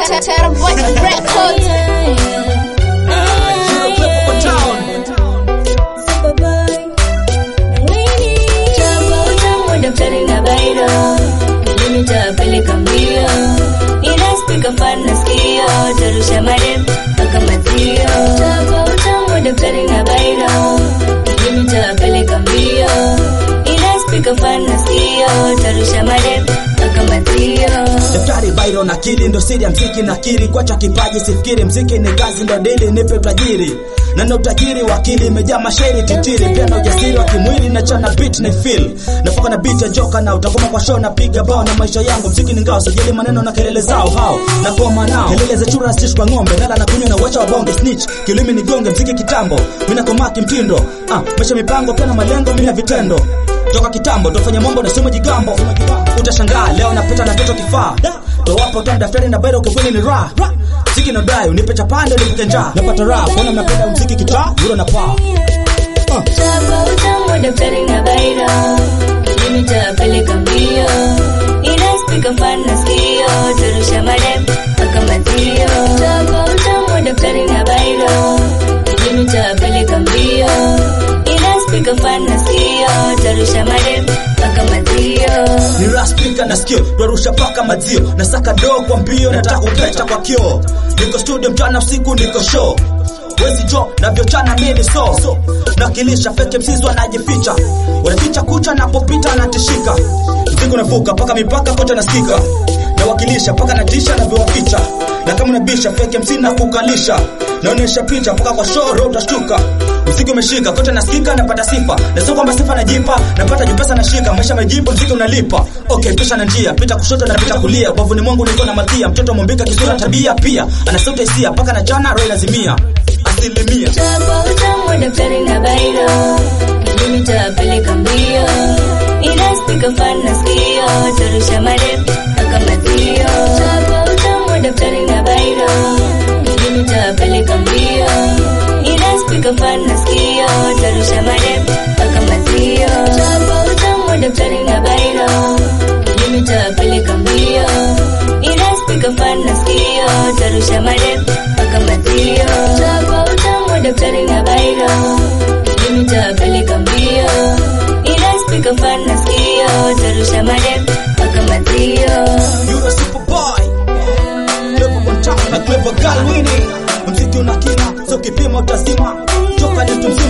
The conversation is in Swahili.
Terabyte Records. daftari na bairo mimi tapeleka mbio ila spika fan nasikio tarusha madem mpaka mazio chapa utamu daftari na bairo mimi tapeleka mbio ila spika fan nasikio tarusha madem mpaka mazio daftari bairo na kili ndo siri ya mziki na kiri kwacha kipaji sifikiri mziki ni kazi ndo dili nipe utajiri na na utajiri wa akili imejaa mashairi titiri pia na ujasiri wa kimwili na chana beat na feel nafoka na beat ya joka na utagoma kwa show napiga bao na maisha yangu mziki ni ngao sajili maneno na kelele zao hao na koma nao kelele za chura stish kwa ng'ombe nala na kunywa na wacha wabonge snitch kilimi ni gonge mziki kitambo mimi nakoma kimtindo ah maisha mipango pia na malengo mimi na vitendo toka kitambo tofanya mambo na sema jigambo utashangaa leo napita na toto kifaa towapo tani daftari na bairo kivuni ni raha mziki na dai unipe chapande nipike njaa napata raha kuona mnapenda mziki kitaa buro na paa chapa utamu daftari na bairo mimi tapeleka mbio ila spika fan nasikio tarusha madem mpaka mazio chapa utamu daftari na bairo mimi tapeleka mbio ila spika fan nasikio tarusha madem mpaka mazio ni raspika na sikio twarusha paka mazio na saka doo kwa mbio nataka kupeta kwa kio niko studio mchana usiku niko show wezi jo navyochana mini so nakilisha feke msizi wanajificha wanaficha kucha napopita natishika mzigo navuka paka mipaka kote nasikika nawakilisha paka natisha navyowaficha na kama unabisha feke msi na kukalisha naonyesha picha mpaka kwa show roho utashtuka mziki umeshika kote nasikika napata sifa na sio kwamba sifa najipa napata jipesa nashika maisha majibu mziki unalipa okay pisha na njia pita kushoto na pita kulia bavuni mwangu niko na malkia mtoto mwambika kisura tabia pia ana sauti hisia paka na jana roho lazimia asilimia chapa utamu daftari na bairo mimi tapeleka mbio ila spika fan nasikio tarusha madem mpaka mazio chapa utamu daftari na bairo mimi tapeleka mbio ila spika fan nasikio tarusha madem mpaka mazio chapa utamu daftari na bairo mimi tapeleka mbio ila spika fan nasikio tarusha madem mpaka mazio chapa utamu daftari na bairo mimi tapeleka mbio ila spika fan nasikio tarusha madem mpaka mazio You're a superboy Clever one time na clever girl winning Mziki una kina so kipima utazima Toka ni tumziki